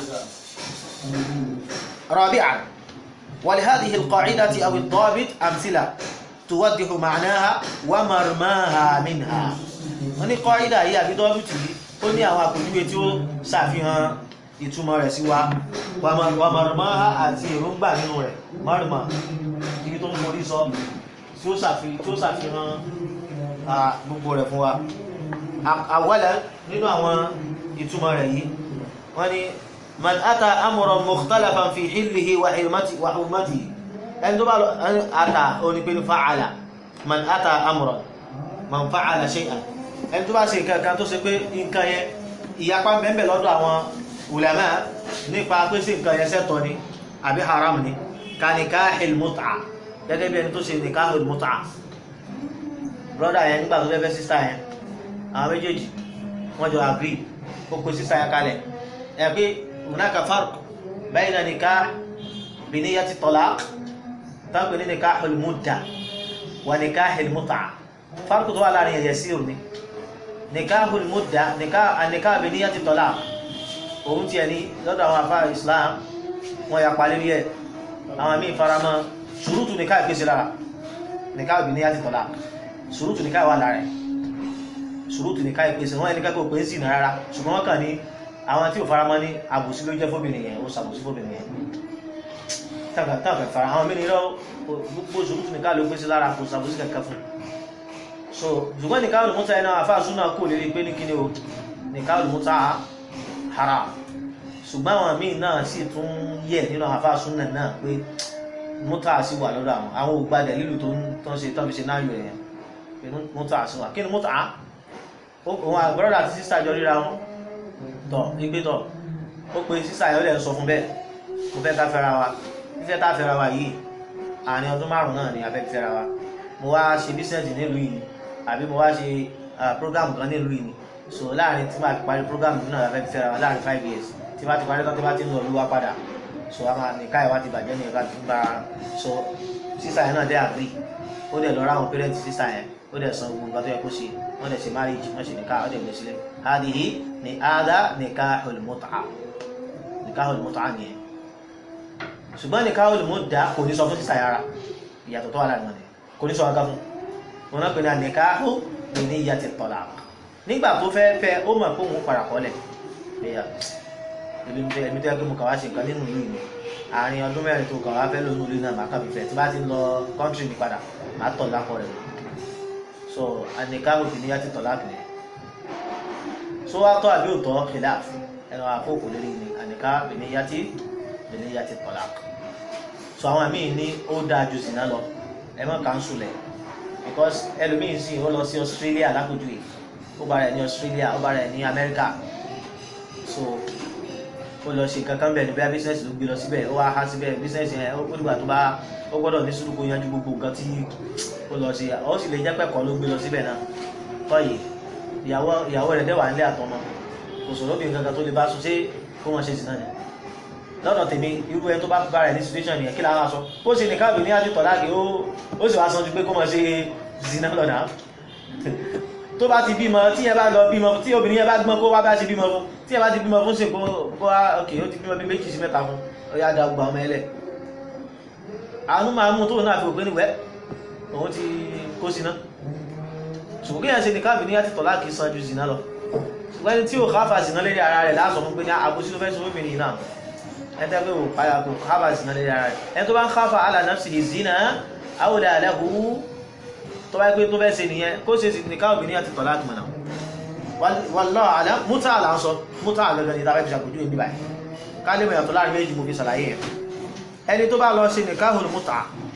رابعا ولهذه القاعدة أو الضابط أمثلة توضح معناها ومرماها منها wọ́n ní kọ́ídà yìí àbí dọ́bìtì yìí ó ní àwọn àpòjúwe tí ó ṣàfihàn ìtumọ̀ rẹ̀ sí wa wàmọ̀rọ̀mọ́ha àti èròǹgbà nínú rẹ̀ mọ́rùmọ̀ ibi tó ń forí sọ tí ó ṣàfihàn gbogbo rẹ̀ fún wa àwọ́lẹ̀ nínú àwọn ìtumọ̀ rẹ̀ yìí wọ́n ni man ata amran mukhtalafan fi hillihi wa hurmatihi ẹni tó bá lọ ata onípe ní fa'ala man ata amran man fa'ala shay'an ẹni tó bá ṣe nǹkan tó ṣe pé nǹkan yẹn ìyapa mẹ́mẹ́ lọ́dọ̀ àwọn ulama nípa pé sí nǹkan yẹn ṣẹ̀tọ́ ni àbí haram ni ka nikahil mut'a gẹ́gẹ́ bí ẹni tó ṣe nikahil mut'a brọ́dà yẹn nígbà tó fẹ́ fẹ́ sísá yẹn àwọn méjèèjì wọ́n jọ agree ó pe sísá yẹn kalẹ̀ ẹ̀ pé hunaka farq bayna nikah bi niyyati talaq táwọn ní nikahul mudda wa nikahil mut'a farq tó wà láàrin ẹ̀yẹ sí òní nikahul mudda nikah bi niyyati talaq òun tiẹ̀ ní lọ́dọ̀ àwọn afá Islam wọ́n ya palẹ́ rí ẹ̀ àwọn míì faramọ́ ṣùrùtù nikah ìpèsè lára nikah bi niyyati talaq ṣùrùtù ní káwà lára ẹ̀ ṣùrùtù ní káyẹ̀ pèsè wọ́n ẹni kẹ́kọ̀ọ́ pé ń sì náà rárá ṣùgbọ́n wọ́n kàn ní àwọn tí ò fara mọ́ ní àbòsí ló jẹ́ fóbìnrin yẹn ó ṣàbòsí fóbìnrin yẹn tàbí fara àwọn mí nírọ́ gbogbo ṣùrùtù ní káà ló pèsè lára kò ṣàbòsí kẹ̀kẹ́ fún so ṣùgbọ́n ní káwà lùmúta ẹ̀nà àfáàsún náà kò lérí pé ní kíni o ní káwà lùmúta haram ṣùgbọ́n àwọn míì náà sì tún yẹ nínú àfáàsún náà pé múta sí wà lọ́dọ̀ àwọn àwọn ògbàdẹ̀ lílù tó ń ṣe tó ń ṣe náà yọ ẹ̀yẹn mútà àṣíwà kí ni mútà òun àgbọ́rọ̀dà àti sísà jọ ríra wọn tọ̀ igbé tọ̀ ó pe sísà yẹn ó lè sọ fún bẹ́ẹ̀ mo fẹ́ ká fẹ́ra wa fífẹ́ tá fẹ́ra wa yìí àárín ọdún márùn náà ni a fẹ́ fẹ́ra wa mo wá ṣe bísíǹsì nílùú yìí ni àbí mo wá ṣe program kan nílùú yìí ni so láàrin tí màá fi parí program yìí náà la fẹ́ fẹ́ra wa láàrin five years tí bá ti parí tán tí bá ti ń lọ olúwa padà so a máa nìka ìwà ti bàjẹ́ ní ìka tó ń bára so sísà yẹn náà dẹ́ àgbì ó dẹ̀ lọ ráwọn pẹ́rẹ́ǹtì sísà yẹn ó dẹ̀ san gbogbo nǹkan tó yẹ kó ṣe wọ́n dẹ̀ ṣe marriage wọ́n ṣe nìka ó dẹ̀ gbé sílẹ̀ hadihi ni ada nikahul mut'a nikahul mut'a nìyẹn ṣùgbọ́n nikahul mudda kò ní sọ fún sísà yàrá ìyàtọ̀ tó wà láàrin wọn ni kò ní sọ wọn ká fún wọn náà pè ní nikahu bi niyyati talaq nígbà tó fẹ́ fẹ́ ó mọ̀ pé òun padà kọ́lẹ̀ ẹ̀yà èmi tẹ́ èmi tẹ́ pé mo kàn wá ṣe nǹkan nínú ìlú mi àárín ọdún mẹ́rin tó kàn wá fẹ́ lónú ìlú náà màá kàn fífẹ́ tí bá ti ń lọ kọ́ńtírì mi padà màá tọ̀ lápọ̀ rẹ̀ so nikahu bi niyyati talaq ni so wá tọ́ àbí òtọ́ khilaf ẹnu àkókò lórí ni nikahu bi niyyati bi niyyati talaq so àwọn míì ní ó dáa ju zina lọ ẹ má kánṣu lẹ̀ because ẹlòmíì sì ó lọ sí Australia lápòjú yìí ó bá rẹ̀ ní Australia ó bá rẹ̀ ní America so ó lọ ṣe kankan bẹ́ẹ̀ ni bí i business ló gbé lọ síbẹ̀ ó wá há síbẹ̀ business yẹn ó dìgbà tó bá ó gbọ́dọ̀ ní sùúrù kó yanjú gbogbo nǹkan tí ó lọ ṣe ó sì lè jẹ́ pẹ̀kọ́ ló gbé lọ síbẹ̀ náà tọ́yì ìyàwó ìyàwó rẹ̀ dẹ́wà nílé àtọmọ kò sọ̀rọ̀ bí nǹkan kan tó lè bá sùn ṣé kó wọn ṣe sí náà ni lọ́dọ̀ tèmi irú ẹni tó bá bá rẹ̀ ní situation yẹn kí lára sọ ó ṣe nìkan àbí ní àti tọ̀láàkì ó sì wá san ju pé kó mọ̀ ṣe zina lọ́dà tó bá ti bímọ tí ẹ bá lọ bímọ tí obìnrin yẹn bá gbọ́n kó wá bá ṣe bímọ fún tí ẹ bá ti bímọ fún ṣe kó wá ok ó ti bímọ bí méjì sí mẹ́ta fún ó yá da gbà ọmọ ẹlẹ̀ àánú máa mú tóun náà fi òpin níwẹ̀ òun ti kó síná ṣùgbọ́n kéèyàn ṣe nìkan àbí ní àti tọ̀láàkì san ju zina lọ ṣùgbọ́n ẹni tí ò káfà zina lérí ara rẹ̀ láàsọ̀ fún pé ní àbúsí ló fẹ́ sọ obìnrin náà ẹni tẹ́ pé ò káyà kò káfà zina lérí ara rẹ̀ ẹni tó bá ń káfà ala nafsihi zina aw la lahu tó bá pé tó fẹ́ ṣe nìyẹn kó ṣe nìkan obìnrin àti tọ̀lá àti mọ̀nà wallahu a'lam mútà là ń sọ mútà gẹ́gẹ́ ní ìdáfẹ́ fi ṣàpèjú ìbí báyìí ká lè mọ̀yàtọ̀ láàrin méjì mo fi ṣàlàyé ẹ̀ ẹni tó bá lọ ṣe nikahul mútà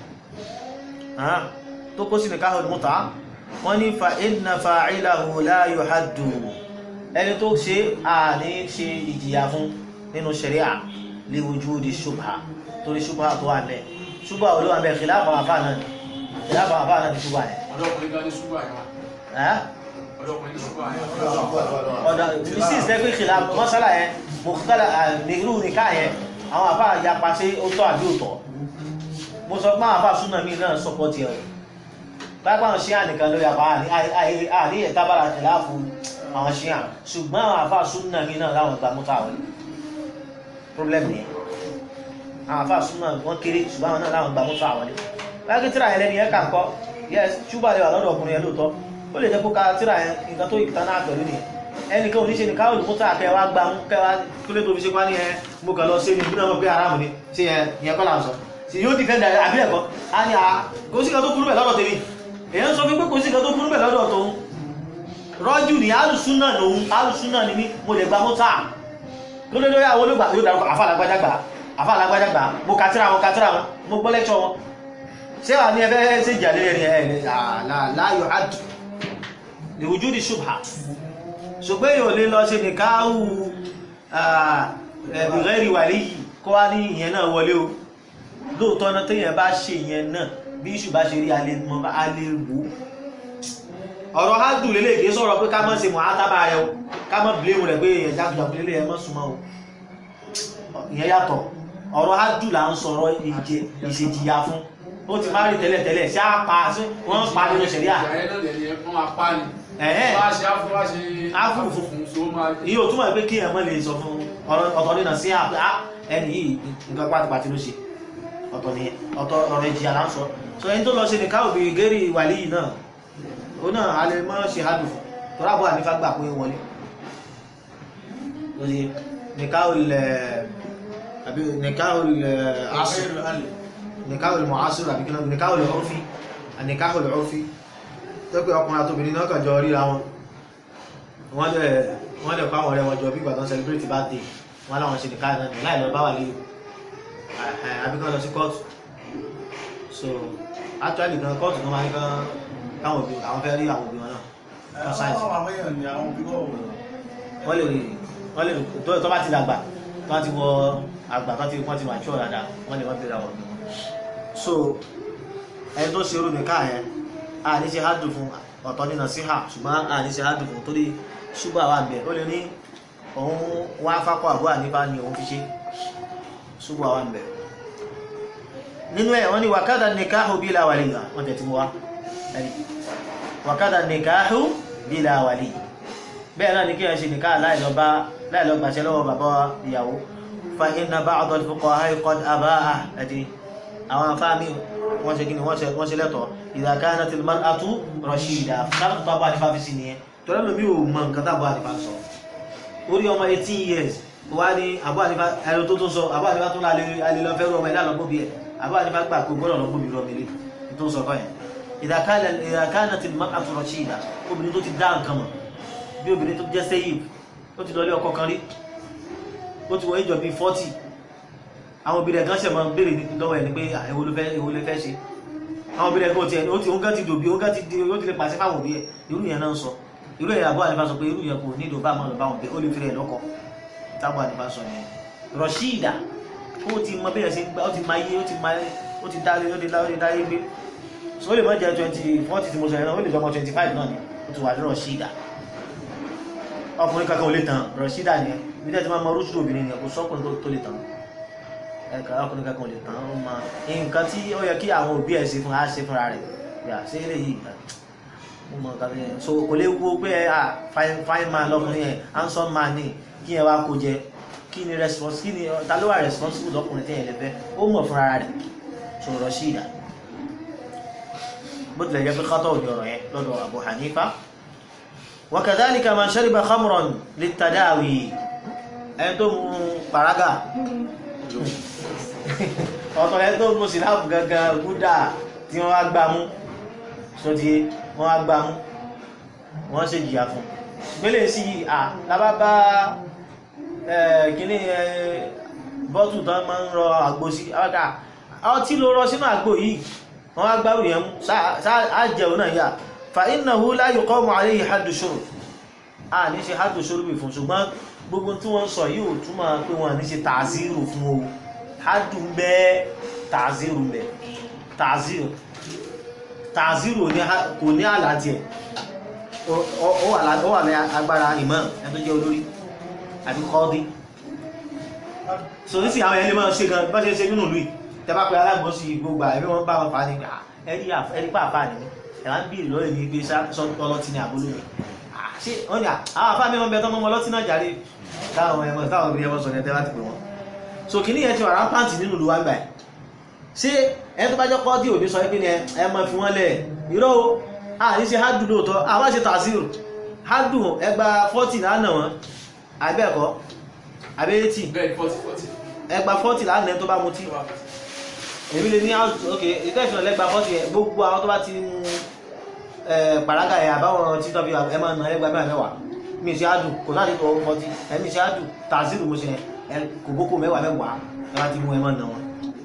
tó kó sí nikahul mútà wọ́n ní fa inna fa'ilahu la yuhaddu ẹni tó ṣe àní ṣe ìjìyà fún nínú ṣẹ̀ríà li wujudi shubha torí shubha tó wà mẹ́ shubha olówó àmẹ́ khilafa àfáà náà khilafa àfáà náà ti shubha yẹn ọlọ́kùnrin gan ní ṣúgbà yẹn ẹ́ ọlọ́kùnrin ní ṣúgbà yẹn ọ̀dọ̀ ìbísí ìsẹ́gbẹ́ ìkìlá mọ́sálà yẹn mọ̀kútàlá nìrú nìká yẹn àwọn àfáà yapa sí ó tọ́ àbí òtọ́ mo sọ pé àwọn àfáà súnà mi náà sọpọ̀ tiẹ̀ o pápá àwọn ṣíà nìkan lórí àpá àní ẹ̀tábàrà ìlà fún àwọn ṣíà ṣùgbọ́n àwọn àfáà súnà mi náà láwọn ìgbà mọ́tà wọlé problem nìyẹn àwọn àfáà súnà wọn kéré ṣùgbọ́n àwọn náà láwọn ìgbà mọ́tà wọlé báyọ̀ kí tíra yẹn lẹ́nu yẹn kà ń kọ́ yes ṣùgbọ́n àlẹ́ wà lọ́dọ̀ ọkùnrin yẹn lóòótọ́ ó lè jẹ́ kó ka tíra yẹn nǹkan tó ìtàn náà pẹ̀lú nìyẹn ẹnìkan ò ní ṣe ní káwọn olùkúta kẹwàá gbà ń kẹwàá kílé tó fi ṣe wá ní ẹ mo kàn lọ sí ní ìbúná mọ̀ pé aráàmù ni ṣe yẹn kọ́ là ń sọ sì yóò dìfẹ́ndà àbí ẹ̀kọ́ a ní a kò sí kan tó burú bẹ̀ lọ́dọ̀ tèmi èyàn sọ fún pé kò sí kan tó burú bẹ̀ lọ́dọ̀ tòun rọ́jù ní alùsúnà lòun alùsúnà ni mí mo lè gba mọ́tà ló lé lórí àwọn olóògbà yóò dárúkọ àfàlágbájá gbà àfàlágbájá gbà mo kàtírà wọn kàtírà wọn mo gbọ́ lẹ́kṣọ̀ wọn ṣé wà ní ẹfẹ́ ṣe ìjà lórí ẹni ẹ̀ láàyò àdù lè ojú di ṣùgbà ṣùgbọ́n èèyàn lè lọ ṣe nìkáhù ẹ̀bùrẹ́rì wà léyìí kó wá ní ìyẹn náà wọlé o lóòótọ́ náà téèyàn bá ṣe ìyẹn náà bí ìṣù bá ṣe rí alẹ́ wò ọ̀rọ̀ hádùn lélẹ̀ kìí sọ̀rọ̀ pé ká mọ́ ṣe mọ̀ átábà rẹ̀ o ká mọ́ blémù rẹ̀ pé èèyàn jákujàku lélẹ̀ ẹ mọ́ súnmọ́ o ìyẹn yàtọ̀ ọ̀rọ̀ hádùn là ń sọ̀rọ̀ ìṣèjìyà fún ó ti máa rí tẹ́lẹ̀ tẹ́lẹ̀ sí àpá sí wọ́n ń pa nínú ṣẹ̀ríà ìjà yẹn náà lè ní wọ́n máa pa ni ẹ̀hẹ́n wọ́n á ṣe áfú wá ṣe Áfú fún so ó máa iye ò túmọ̀ pé kí ẹ̀mọ́ lè sọ fún ọ̀tọ̀ nínà sí àpá ẹni yìí nǹkan pátipàti ló ṣe ọ̀tọ̀ ni ọ̀tọ̀ ọ̀rọ̀ ìjìyà là ń sọ so ẹni tó lọ ṣe nìkan òbí gẹ́rì wàlí yìí náà ó náà a lè mọ́ ṣe hádùn fún tọ́lá bọ́ ànífà gbà pé wọlé lórí nìkan olè àbí nìkan olè asù nìkan olè mọ̀ asù àbí kílọ̀ nìkan olè ọ̀rọ̀fí nìkan olè ọ̀rọ̀fí tó pé ọkùnrin àtòbìnrin náà kàn jọ ríra wọn wọ́n lè wọ́n lè kọ́ àwọn ọ̀rẹ́ wọn jọ bí ìgbà tó ń celebrate birthday wọ́n láwọn ṣe nìkan náà láì lọ bá wà lé àbí kan lọ sí kóòtù so actually gan kóòtù kan máa ń kan káwọn òbí àwọn fẹ́ rí àwọn òbí wọn náà wọ́n sáìsì wọ́n lè rí wọ́n lè rí tó tó bá ti dàgbà wọ́n ti wọ àgbà kan ti wọ́n ti wà tíọ̀ dáadáa wọ́n lè wọ́n bèèrè àwọn ọ̀gbìn wọn so ẹni tó ṣe orúmi káà yẹn a ní ṣe hádùn fún ọ̀tọ̀ nínú sí hà ṣùgbọ́n a ní ṣe hádùn fún torí ṣùgbọ́n àwọn àmì ẹ̀ ó lè ní òun wá fákọ̀ àbúrò àníbá ni òun fi ṣe ṣùgbọ́n àwọn àmì ẹ̀ nínú ẹ̀ wọ́n ní wàkádà nìkáhù bílà wàlíyà wọ́n tẹ̀ tí mo wá ẹni wàkádà nìkáhù bílà wàlíyà bẹ́ẹ̀ náà ní kí ẹ̀ ṣe nìká láìlọ́gbàṣẹ́ lọ́wọ́ bàbá ìyàwó fa inna ba'd al-fuqaha qad abaha ẹ̀dì àwọn afáàmì wọ́n ṣe gíní wọ́n ṣe lẹ́tọ̀ idha kanat al-mar'atu rashida sáàtù tó bá nífà fi sí nìyẹn tó lẹ́nu mi ò mọ nǹkan tábọ̀ ànífà sọ orí ọmọ 18 years wá ní àbọ̀ ànífà ẹ̀rọ tó tó sọ àbọ̀ ànífà tó lálẹ́ lọ fẹ́rù ọmọ ìlànà bí ẹ̀ àbọ̀ ànífà gbà pé gbọ́dọ̀ lọ gbóbi rọmi lé tó sọ kọ́ yẹn idha kanat al-mar'atu rashida obìnrin tó ti dá nǹkan mọ̀ bí obìnrin tó jẹ́ sẹ́yìn ó ti lọlé ọkọ kan rí ó ti wọ ìjọ bí 40 àwọn obìnrin ẹ̀gán ṣẹ̀ máa ń béèrè lọ́wọ́ ẹ̀ ní pé èwo ló fẹ́ èwo ló fẹ́ ṣe àwọn obìnrin ẹ̀gán ti ó ti ó gán ti dòbí ó gán ti di ó ti lè pàṣẹ fáwọn òbí ẹ̀ irú yẹn náà ń sọ irú yẹn àbọ̀ ànífà sọ pé irú yẹn kò ní ìdòbá àmọ́ lọ́ba wọn pé ó lè fi rẹ̀ lọ́kọ tábọ̀ ànífà sọ yẹn rọ̀ṣíìdà ó ti mọ bẹ́ẹ̀ ṣe gbá ó ti máa yé ó ti máa ó ti dálé ó ti dálé ó ti dálé gbé so ó lè mọ́ jẹ́ twenty forty tí mo sọ yẹn náà ó lè jọmọ twenty five náà ni ó ti wà ní rọ̀ṣíìdà ọkùnrin kankan ò lè tàn rọ̀ṣídà ni ẹ bí tẹ́ ti máa mọ rúṣùdù obìnrin ni kò sọ́kùnrin tó lè tàn ẹ̀ka ọkùnrin kankan ò lè tàn ó máa nǹkan tí ó yẹ kí àwọn òbí ẹ̀ ṣe fún á ṣe fúnra rẹ̀ yà ṣé lè yí mo mọ nǹkan yẹn so kò lè wo pé ẹ à fine man lọkùnrin yẹn handsome man ni kí yẹn wá kó jẹ kí ni response kí ni ta ló wà responsible lọkùnrin tẹ́yẹ̀ lẹ́fẹ́ ó mọ̀ fúnra rẹ̀ so rọ̀ṣídà bó tilẹ̀ jẹ́ pé kátó òní ọ̀rọ̀ yẹn lọ́dọ̀ Abu Hanifa وكذلك من شرب خمرا للتداوي ẹni tó mu pàrágà ọ̀tọ̀ ẹni tó mu síláàpù gangan gúdà tí wọ́n wá gbá mú sọ́tí wọ́n wá gbá mú wọ́n ṣe jìyà fún gbélé sí à lábá bá kíní bọ́tù tán máa ń rọ àgbo sí àwọ́ká ọtí ló rọ sínú àgbo yìí wọ́n wá gbárù yẹn mú sáà jẹun náà yà fàínàhú la yuqamu alayhi haddu shurb a ní ṣe haddu shurb fún ṣùgbọ́n gbogbo tí wọ́n sọ yíò túnmọ̀ pé wọ́n ní ṣe tààzírù fún o haddu ń bẹ tààzírù ń bẹ tààzírù tààzírù kò ní àlàtì ẹ̀ ó wà ní agbára ìmọ̀ ẹ̀ tó jẹ́ olórí àbí kọ́ọ́dí so ní sí àwọn ẹni máa ṣe gan bá ṣe ṣe nínú ìlú tẹ́bá pé alágbọ́sí gbogbo ẹ̀rí wọn bá wọn fà á ní ẹ̀rí pàápàá nìyí ẹ̀rá ń bèèrè lọ́rẹ̀ ní pé ọlọ́tí ní àbúlò rẹ̀ ṣe wọ́n ni àwọn afá mi wọ́n bẹ tọ́mọ́ ọlọ́tí náà jàre táwọn ẹmọ táwọn obìnrin ẹmọ sọ ní ẹtẹ́ láti pè wọ́n so kìíní yẹn ti wà rápáǹtì nínú ìlú wa gbà ẹ̀ ṣé ẹni tó bá jẹ́ pọ́ọ́dì òní sọ pé ní ẹmọ fi wọ́n lẹ̀ irọ́ o a ní ṣe hádùn lóòótọ́ àwọn ṣe tàzírò hádùn ẹgbà 40 lánàá wọn àbẹ́ẹ̀kọ́ àbẹ́ẹ̀tì ẹgbà 40 lánàá tó bá mutí èmi lè ní ok ìtẹ́fìnà lẹ́gbà 40 ẹ̀ gbogbo àwọn tó bá ti mú pàrágà ẹ̀ àbáwọn tí tọ́bí ẹ máa nà lẹ́gbà mẹ́wàá mẹ́wàá mi ṣe àdù kò láti tọ́ 40 ẹ̀mí ṣe àdù tàzírù mo ṣe ẹ̀ kò gbókò mẹ́wàá mẹ́wàá ẹ bá ti mú ẹ máa nà wọn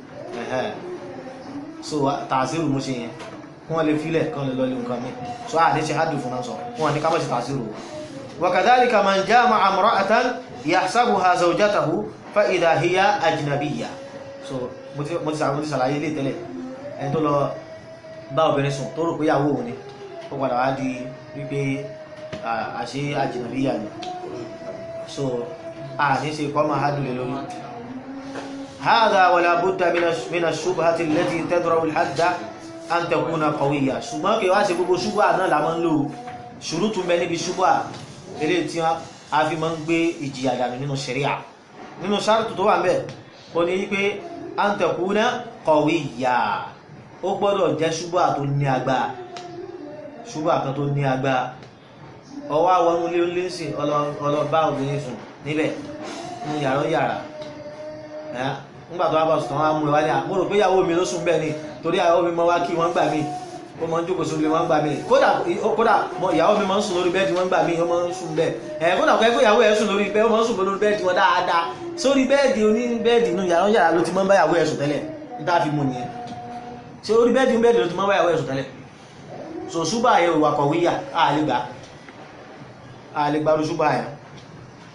so tàzírù mo ṣe yẹn wọ́n lè filẹ̀ kan lè lọ́lẹ̀ nǹkan mi so a lè ṣe àdù fún náà sọ wọ́n ní ká mọ̀ sí tàzírù وكذلك من جامع امرأة يحسبها زوجته فإذا هي أجنبية so mo ti mo ti sàwọn mo ti sàlàyé ilé tẹ́lẹ̀ ẹni tó lọ bá obìnrin sùn tó rò pé ìyàwó òun ni ó padà wá di wípé àṣé àjìnàbíyà ni so a ní ṣe kọ́ máa hádùn lè lórí هذا ولا بد من الشبهة التي تدرأ الحد أن تكون قوية ṣùgbọ́n kí wá ṣe gbogbo ṣubúà náà la máa ń lò ṣùrùtù mẹ́ níbi ṣubúà eléyìí tí a fi máa ń gbé ìjìyà dànù nínú ṣẹ̀ríà nínú ṣáàtù tó wà ń bẹ̀ ó ní wípé antakuna kọ̀wíyà ó gbọ́dọ̀ jẹ́ ṣubúà tó ní agbára ṣubúà kan tó ní agbára ọwọ́ àwọn ilé onílẹ́sìn ọlọ́bá obìnrin sùn níbẹ̀ ní yàrá yàrá nígbà tó wá bá sùn wọn mú ẹ wá ní àmúrò pé ìyàwó mi ló sùn bẹ́ẹ̀ ni torí ìyàwó mi mọ wá kí wọ́n gbà mí ó mọ ń jókòó sórí wọn gbà mí kódà kódà ìyàwó mi máa ń sùn lórí bẹ́ẹ̀dì wọn gbà mí ó máa ń sùn bẹ́ẹ̀ ẹ̀ kódà kọ́ ẹgbẹ́ ìyàwó ẹ̀ sùn lórí bẹ́ẹ̀ ó máa ń sùn lórí bẹ́ẹ̀dì wọn dáadáa sórí bẹ́ẹ̀dì oní bẹ́ẹ̀dì inú yàrá yàrá ló ti máa ń bá ìyàwó ẹ̀ sùn tẹ́lẹ̀ níta fi mú nìyẹn ṣé orí bẹ́ẹ̀dì ń bẹ́ẹ̀dì ló ti máa ń bá ìyàwó ẹ̀ sùn tẹ́lẹ̀ so ṣúbà yẹ òwà kọ̀wéyà àlegbà àlegbà ló ṣúbà yẹn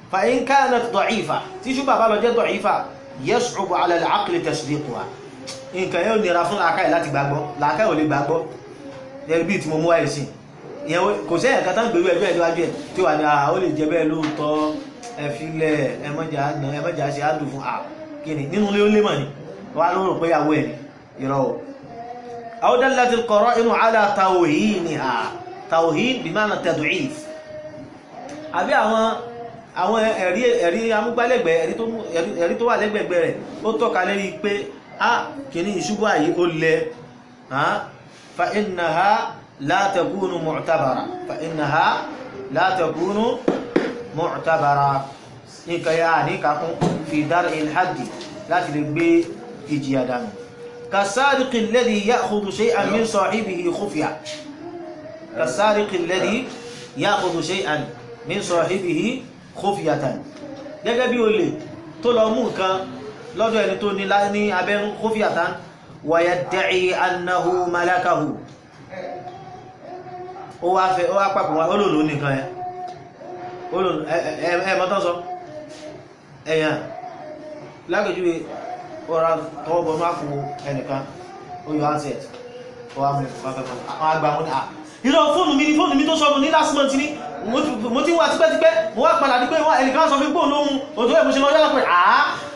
fa in kanat da'ifa tí ṣubha bá lọ jẹ́ da'ifa yas'ubu 'ala al-'aqli tasdiquha nǹkan yóò nira fún làákàyè láti gbàgbọ́ làákàyè ò lè gbàgbọ́ ẹ̀rí bí tí mo mú wáyé sí ìyẹn kò sẹ́yìn ẹ̀ka tán gbèrú ẹgbẹ́ ìdíwájú ẹ̀ tí wà ní à ó lè jẹ bẹ́ẹ̀ lóòótọ́ ẹ̀fílẹ̀ ẹmọ́jà àná ẹmọ́jà ṣe á dùn fún à kíni nínú ilé ó lé mọ̀ ni wà ló rò pé ìyàwó ẹ̀ ni ìrọ̀ o. aw dallat al-qara'inu 'ala tawhiniha tawhin bima'na tad'if àbí àwọn àwọn ẹ̀rí ẹ̀rí amúgbálẹ́gbẹ̀ẹ́ ẹ̀rí tó mú- ẹ̀rí- ẹ̀rí tó wà lẹ́gbẹ̀gbẹ̀ rẹ̀ ó tọ́ka lérí pé a kìíní ìṣubú àyí ó lẹ fa innaha la takunu mu'tabara fa innaha la takunu mu'tabara nǹkan ya ní kakún fi dar'il haddi láti lè gbé ìjìyà dànù kasariqi alladhi ya'khudhu shay'an min sahibihi khufya kasariqi alladhi ya'khudhu shay'an min sahibihi khufyatan gẹ́gẹ́ bí olè tó lọ mú nǹkan lọ́dọ̀ ẹni tó ní lá- ní abẹ́rún khufyatan wa yadda'i annahu malakahu ó wá fẹ́ ó wá pàpọ̀ wá olóòlò nìkan ẹ olóòlò ẹ mọ́tán sọ ẹ̀yàn lágbèjúwe ọ̀rá tọwọ́bọ̀ máa kú ẹnìkan ó yọ handset ó wá mú pàpẹ́pẹ́ àwọn àgbà wọn ni à ìrọ̀ fóònù mi ni fóònù mi tó sọnù ní last month ní mo ti- mo ti wà tipẹ́tipẹ́ mo wá padà dípé wá ẹnìkan sọ fún gbóòlù ohun òtò ẹ̀ mo ṣe lọ yára pé àá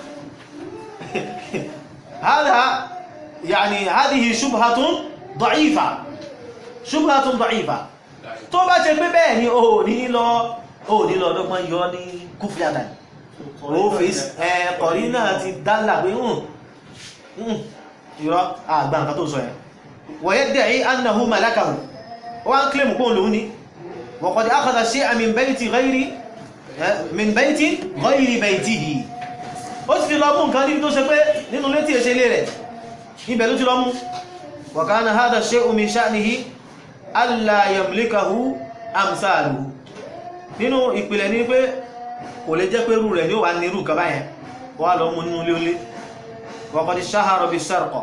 هذا يعني هذه شبهة ضعيفة شبهة ضعيفة tó bá ṣe pé bẹ́ẹ̀ ni o ní lọ o ní lọ ọdọ́gbọ́n yọ ní kúfíàdà ọ́fíìsì ẹ̀kọ̀rí náà ti dálà pé hùn ìrọ́ àgbà nǹkan tó sọ ẹ̀ wọ̀yẹ́ dẹ̀rí annahu malakahu wọ́n ń kílèmù kó lòun ní wọ̀kọ̀dí akọ̀dà sí min bayti ghayri min bayti ghayri baytihi ó ti fi lọ mú nǹkan níbi tó ṣe pé nínú létí èṣe lé rẹ̀ ibẹ̀ ló ti lọ mú wa kana hadha shay'u min sha'nihi alla yamlikahu amsaluhu nínú ìpìlẹ̀ ní pé kò lè jẹ́ pé rú rẹ̀ ní ó wà ní irú kan báyẹn wà lọ mú nínú ilé olé wa qad shahara bis-sarqa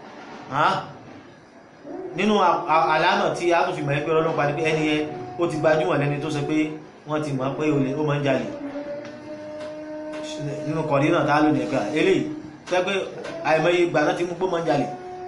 nínú àlámà tí a tún fi mọ̀ ẹgbẹ́ ọlọ́pàá ní pé ẹni yẹn ó ti gbajúmọ̀ lẹ́ni tó ṣe pé wọ́n ti mọ̀ pé olè ó máa ń jalè nínú kọ̀dí náà tá lónìí ẹ̀kọ́ eléyìí tẹ́ pé àìmọye ìgbà náà ti mú pé máa ń jalè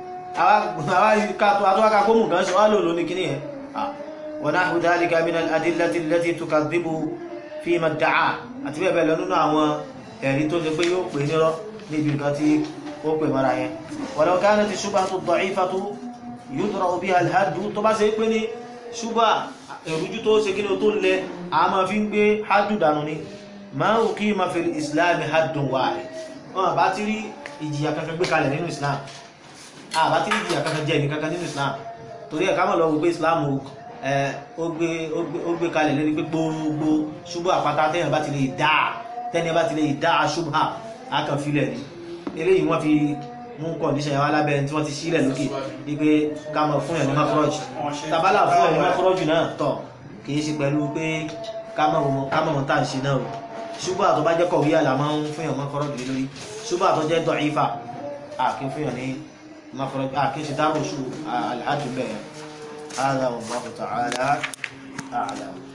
àwáká kó mú kan ṣe wá lò lóní kíní ẹ̀ wa nahwu dhalika min al-adillati allati tukadhibu fi ma da'a àti bẹ́ẹ̀ bẹ́ẹ̀ lọ nínú àwọn ẹ̀rí tó ṣe pé yóò pè nírọ́ níbi nǹkan tí ó pè mara yẹn walau kanati shubhatu da'ifatu yudra'u biha al-haddu tó bá ṣe pé ní ṣúgbà èrújú tó ṣe kí ní tó lẹ a máa fi ń gbé haddu dànù ni ma uqima fil islam haddun wahid wọn bá ti rí ìjìyà kankan gbé kalẹ̀ nínú islam a bá ti rí ìjìyà kankan jẹ́ ìkankan nínú islam torí ẹ̀ ká mọ̀ lọ wípé islam ó gbé kalẹ̀ lórí pé gbogbo ṣubú àpáta tẹ́yàn bá ti lè dá tẹ́yàn bá ti lè dá ṣubá akànfilẹ̀ ni eléyìí wọ́n fi mú kọ̀ndíṣẹ̀ yẹn wá lábẹ́ tí wọ́n ti sílẹ̀ lókè wípé ká mọ̀ fún ẹ̀ ní mákọ́rọ́jù tabala fún ẹ̀ ní mákọ́rọ́jù náà tọ̀ kìí ṣe pẹ̀lú pé ká mọ̀ mọ̀ tá à ń ṣe náà o ṣubú àtọ́ bá jẹ́ kọ̀wé àlà máa ń fún ẹ̀ mákọ́rọ́jù lórí ṣubú àtọ́ jẹ́ dọ̀ífà àkí fún ẹ̀ ní mákọ́rọ́jù àkí ṣe dárò ṣù àlàájú bẹ́ẹ̀ هذا والله تعالى أعلم